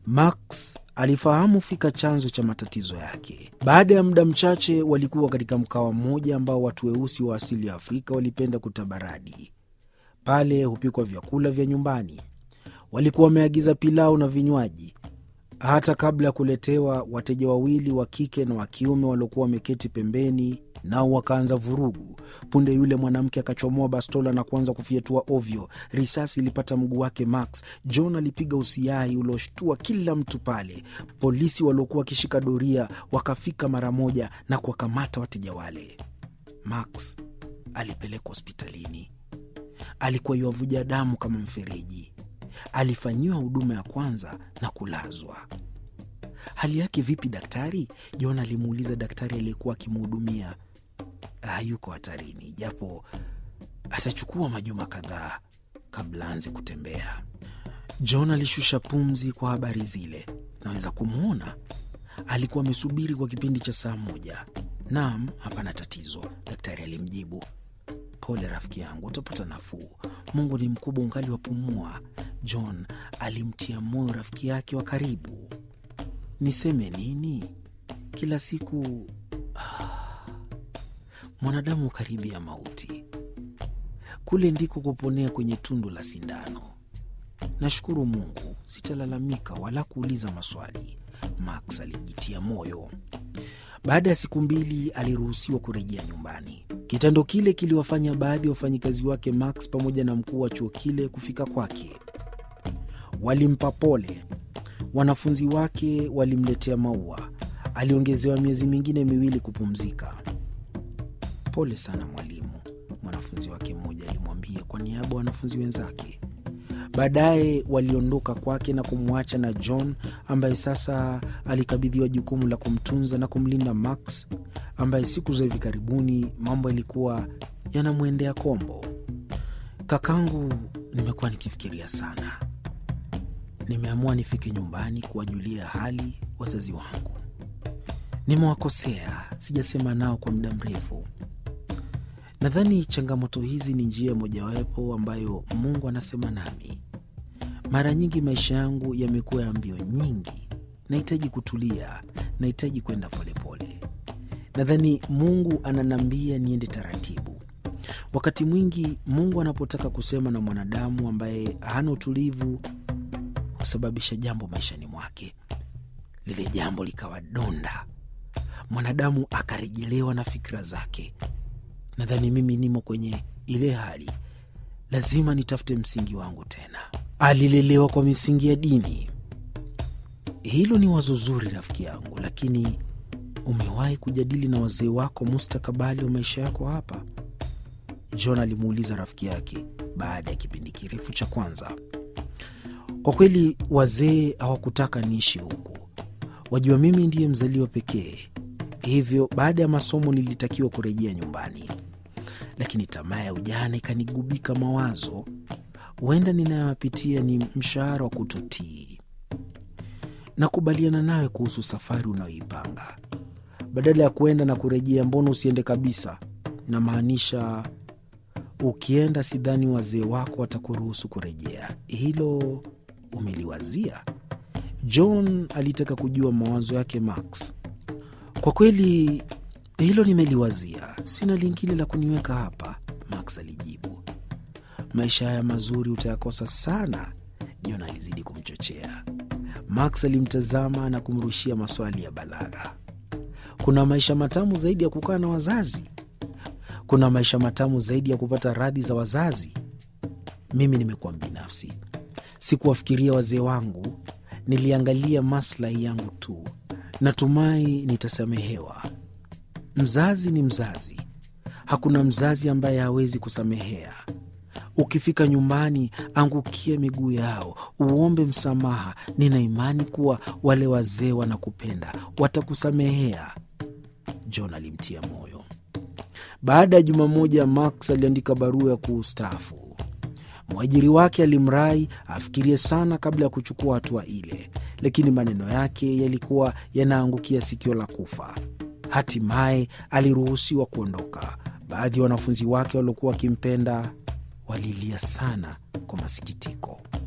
Max alifahamu fika chanzo cha matatizo yake. Baada ya muda mchache, walikuwa katika mkawa mmoja ambao watu weusi wa asili ya Afrika walipenda kutabaradi. Pale hupikwa vyakula vya nyumbani. Walikuwa wameagiza pilau na vinywaji. Hata kabla ya kuletewa, wateja wawili wa kike na wa kiume waliokuwa wameketi pembeni nao wakaanza vurugu. Punde yule mwanamke akachomoa bastola na kuanza kufyatua ovyo. Risasi ilipata mguu wake Max. John alipiga usiai ulioshtua kila mtu pale. Polisi waliokuwa wakishika doria wakafika mara moja na kuwakamata wateja wale. Max alipelekwa hospitalini. Alikuwa yuavuja damu kama mfereji. Alifanyiwa huduma ya kwanza na kulazwa. Hali yake vipi daktari? John alimuuliza daktari aliyekuwa akimhudumia. Hayuko hatarini, japo atachukua majuma kadhaa kabla anze kutembea. John alishusha pumzi kwa habari zile. Naweza kumwona, alikuwa amesubiri kwa kipindi cha saa moja. Naam, hapana tatizo, daktari alimjibu. Pole rafiki yangu, utapata nafuu. Mungu ni mkubwa, ungali wapumua. John alimtia moyo rafiki yake wa karibu. Niseme nini? Kila siku ah, mwanadamu karibu ya mauti. Kule ndiko kuponea kwenye tundu la sindano. Nashukuru Mungu, sitalalamika wala kuuliza maswali, Max alijitia moyo. Baada ya siku mbili aliruhusiwa kurejea nyumbani. Kitendo kile kiliwafanya baadhi ya wafanyikazi wake Max pamoja na mkuu wa chuo kile kufika kwake. Walimpa pole. Wanafunzi wake walimletea maua. Aliongezewa miezi mingine miwili kupumzika. Pole sana mwalimu, mwanafunzi wake mmoja alimwambia kwa niaba ya wanafunzi wenzake. Baadaye waliondoka kwake na kumwacha na John ambaye sasa alikabidhiwa jukumu la kumtunza na kumlinda Max ambaye siku za hivi karibuni mambo yalikuwa yanamwendea kombo. Kakangu, nimekuwa nikifikiria sana. Nimeamua nifike nyumbani kuwajulia hali wazazi wangu. Nimewakosea, sijasema nao kwa muda mrefu. Nadhani changamoto hizi ni njia mojawapo ambayo Mungu anasema nami. Mara nyingi maisha yangu yamekuwa ya mbio nyingi, nahitaji kutulia, nahitaji kwenda polepole. Nadhani Mungu ananiambia niende taratibu. Wakati mwingi Mungu anapotaka kusema na mwanadamu ambaye hana utulivu, husababisha jambo maishani mwake, lile jambo likawa donda, mwanadamu akarejelewa na fikira zake. Nadhani mimi nimo kwenye ile hali, lazima nitafute msingi wangu tena. Alilelewa kwa misingi ya dini. Hilo ni wazo zuri, rafiki yangu, lakini umewahi kujadili na wazee wako mustakabali wa maisha yako hapa? John alimuuliza rafiki yake baada ya kipindi kirefu cha kwanza. Kwa kweli, wazee hawakutaka niishi huku. Wajua, mimi ndiye mzaliwa pekee, hivyo baada ya masomo nilitakiwa kurejea nyumbani, lakini tamaa ya ujana ikanigubika mawazo. Huenda ninayoyapitia ni mshahara wa kutotii. Nakubaliana nawe kuhusu safari unayoipanga. Badala ya kuenda na kurejea, mbona usiende kabisa? Namaanisha, ukienda, sidhani wazee wako watakuruhusu kurejea. Hilo umeliwazia? John alitaka kujua mawazo yake Max. Kwa kweli hilo nimeliwazia, sina lingine la kuniweka hapa, Max alijibu. Maisha haya mazuri utayakosa sana, John alizidi kumchochea. Max alimtazama na kumrushia maswali ya balagha. Kuna maisha matamu zaidi ya kukaa na wazazi? Kuna maisha matamu zaidi ya kupata radhi za wazazi? Mimi nimekuwa mbinafsi, sikuwafikiria wazee wangu, niliangalia maslahi yangu tu. Natumai nitasamehewa. Mzazi ni mzazi, hakuna mzazi ambaye hawezi kusamehea. Ukifika nyumbani, angukia miguu yao, uombe msamaha. Nina imani kuwa wale wazee wanakupenda, watakusamehea. John alimtia moyo. Baada ya juma moja, Max aliandika barua ya kuustaafu. Mwajiri wake alimrai afikirie sana kabla ya kuchukua hatua ile, lakini maneno yake yalikuwa yanaangukia sikio la kufa. Hatimaye aliruhusiwa kuondoka. Baadhi ya wanafunzi wake waliokuwa wakimpenda walilia sana kwa masikitiko.